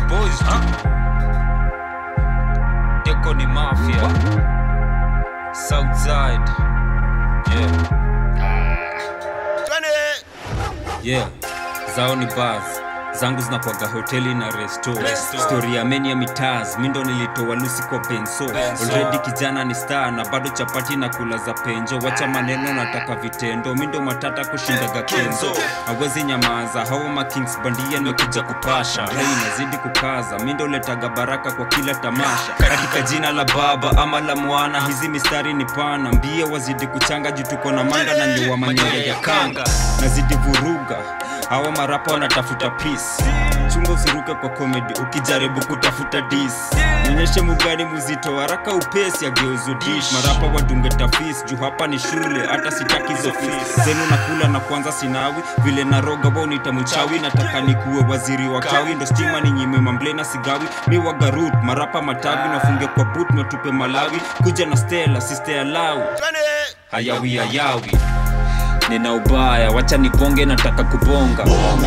boys tu deko ni mafia southside yeah yeah zao ni bars zangu zinakwaga hoteli na resto Resto. stori ya meni ya mitaz mindo nilitoa lusi kwa benso Benso. already kijana ni star na bado chapati na kula za penjo wacha maneno nataka vitendo mindo matata kushindaga kenzo awezi nyamaza hawa makings bandia nimekuja kupasha Hey, nazidi kukaza mindo letaga baraka kwa kila tamasha katika jina la baba ama la mwana hizi mistari ni pana mbie wazidi kuchanga juu tuko na manga na nyoa manyoya ya kanga nazidi vuruga hawa marapa wanatafuta peace chunga usiruke kwa komedi ukijaribu kutafuta dis nionyeshe mugani muzito haraka upesi ageuzo dish marapa wadunge tafis juu hapa ni shule hata sitaki hizo fees zenu nakula na kwanza sinawi vile naroga wa unita mchawi nataka nikuwe waziri wa kawi ndo stima ni nyime mamble na sigawi mi wagarut marapa matawi nafunge kwa but natupe malawi kuja na stela siste alawi hayawi hayawi nina ubaya wacha nibonge nataka kubonga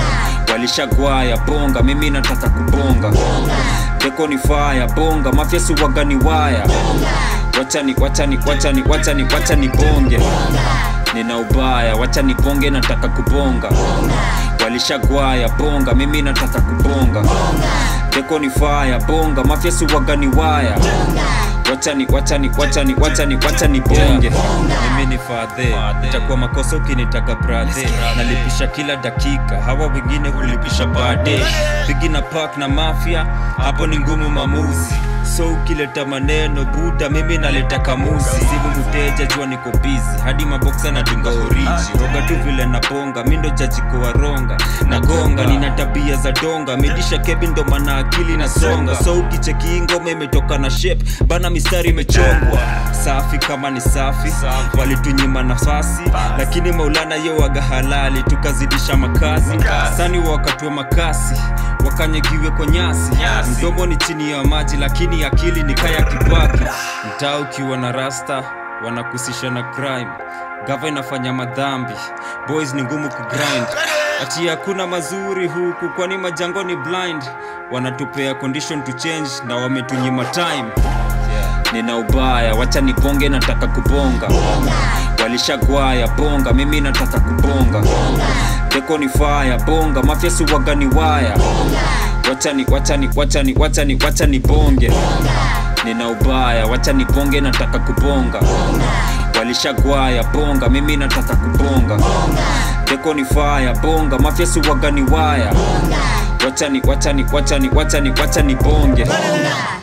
walishagwaya bonga mimi nataka kubonga deko ni faya bonga mafyasi waga ni waya wachani wachani wachani wachani wachani bonge nina ubaya wacha nibonge nataka kubonga walishagwaya bonga mimi nataka kubonga deko ni faya bonga mafyasi waga ni waya wachani wachani wachani wachani wachani bonge mimi ni fadhe itakuwa makosa ukinitaka brathe nalipisha kila dakika hawa wengine hulipisha baade pigi na pak na mafia hapo ni ngumu mamuzi so ukileta maneno buda mimi naleta kamuzi simu mteja jua niko bizi hadi maboksa nadunga oriji roga tu vile nabonga mindo jajiko waronga nagonga nina tabia za donga midisha kebi ndo mana akili nasonga so ukicheki ngoma imetoka na shape bana mistari imechongwa safi kama ni safi walitunyima nafasi lakini maulana ye waga halali tukazidisha makazi sani wakatue makasi wakanyagiwe kwa nyasi Nyasi. mdomo ni chini ya maji lakini akili ni kaya kibaki mtaa ukiwa na rasta wanakusisha na crime gava inafanya madhambi boys ni ngumu kugrind ati hakuna mazuri huku kwani majango ni blind wanatupea condition to change na wametunyima time nina ubaya wacha nibonge nataka kubonga walishagwaya bonga mimi nataka kubonga deko ni faya bonga mafyasi waga ni waya wachani wachani wachani wachani wachani bonge nina ubaya wacha nibonge nataka kubonga walishagwaya bonga mimi nataka kubonga deko ni faya bonga mafyasi waga ni waya wachani wachani wachani wachani wachani bonge